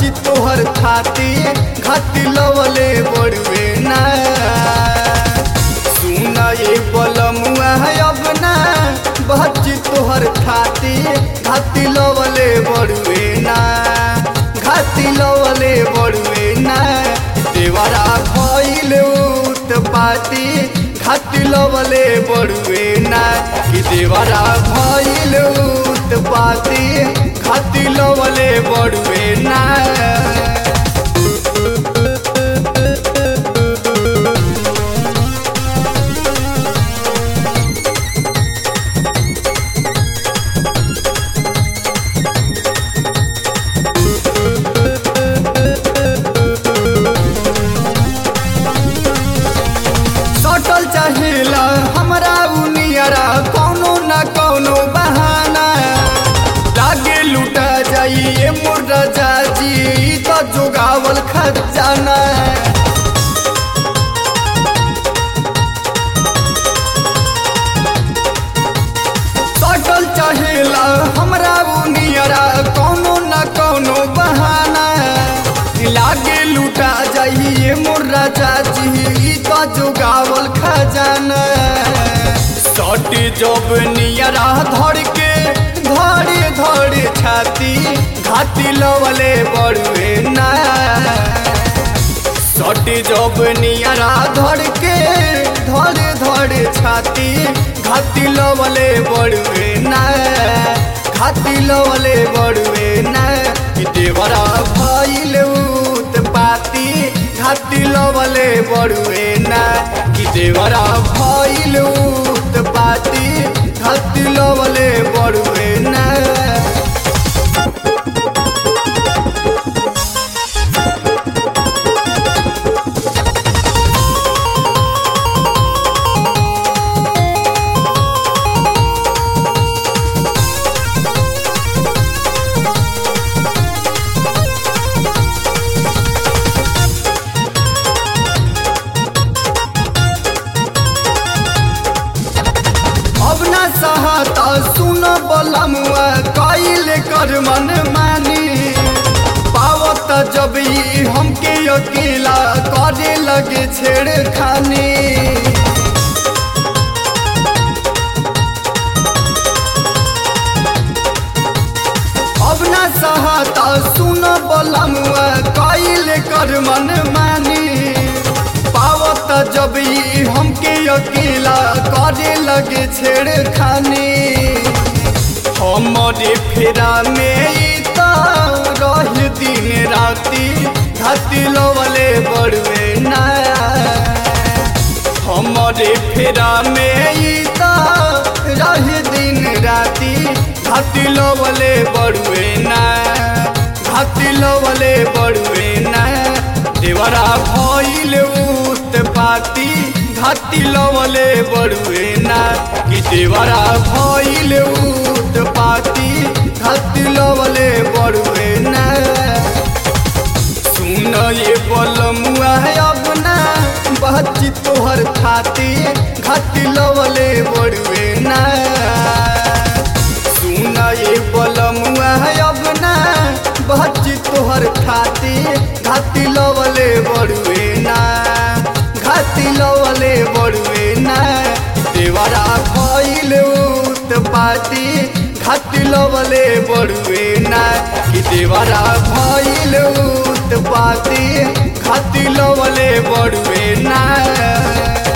बच्ची तोहर खाती घाटी लवले बड़ुए ना सुना ये बलमुआ है अब ना बच्ची तोहर खाती घाटी लवले बड़ुए ना घाटी लवले बड़ुए ना देवरा भइल उत पाती घाटी लवले बड़ुए ना कि देवरा भइल उत पाती घाटी लवले बड़ुए ना सटल चाहेला हमरा उनियरा कौनो न कौनो बहाना लागे लुटा जाइए मोर राजा जी ई तो जोगावल खजाना सटल चाहेला हमरा उनियरा कौनो न कौनो बहाना लागे लुटा जाइए मोर राजा जी ई तो जोगावल खजाना सट जब नियरा धर के धड़े धड़े छाती घाटी लवले बड़ुए ना सट जब नियरा धर के धड़े धड़े छाती घाटी लवले बड़ुए ना घाटी लवले बड़ुए ना कि देवरा भइल उत पाती घाटी लवले बड़ुए ना कि देवरा भइल उत पाती घाटी लवले बड़ुए ना अब न सहता सुन बलमुआ कैल कर मन मानी पावत जब ई हमके अकेला करे लगे छेड़खानी अब न सहता सुन बलमुआ कैल कर मन मानी पावत जब ई हमके अकेला करे लगे छेड़खानी हमरे फेरा में ई त रह दिन राती घाटी लवले बड़ुए ना हमरे फेरा में ई त रह दिन राती घाटी लवले बड़ुए ना घाटी लवले बड़ुए ना देवरा भइल उत पाती घाटी लवले बड़ुए ना कि देवरा भइल उत पाती घाटी लवले बड़ुए ना सुन ये बलमुआ है अपना बच्ची तोहर खाती घाटी लवले बड़ुए ना सुन ये बलमुआ है अपना बच्ची तोहर खाती घाटी लवले बड़ुए ना घाटी लवले बड़ुए ना देवरा भइल उत पाती घाटी लवले बड़ुए ना कि देवरा भइल उत पाती घाटी लवले बड़ुए ना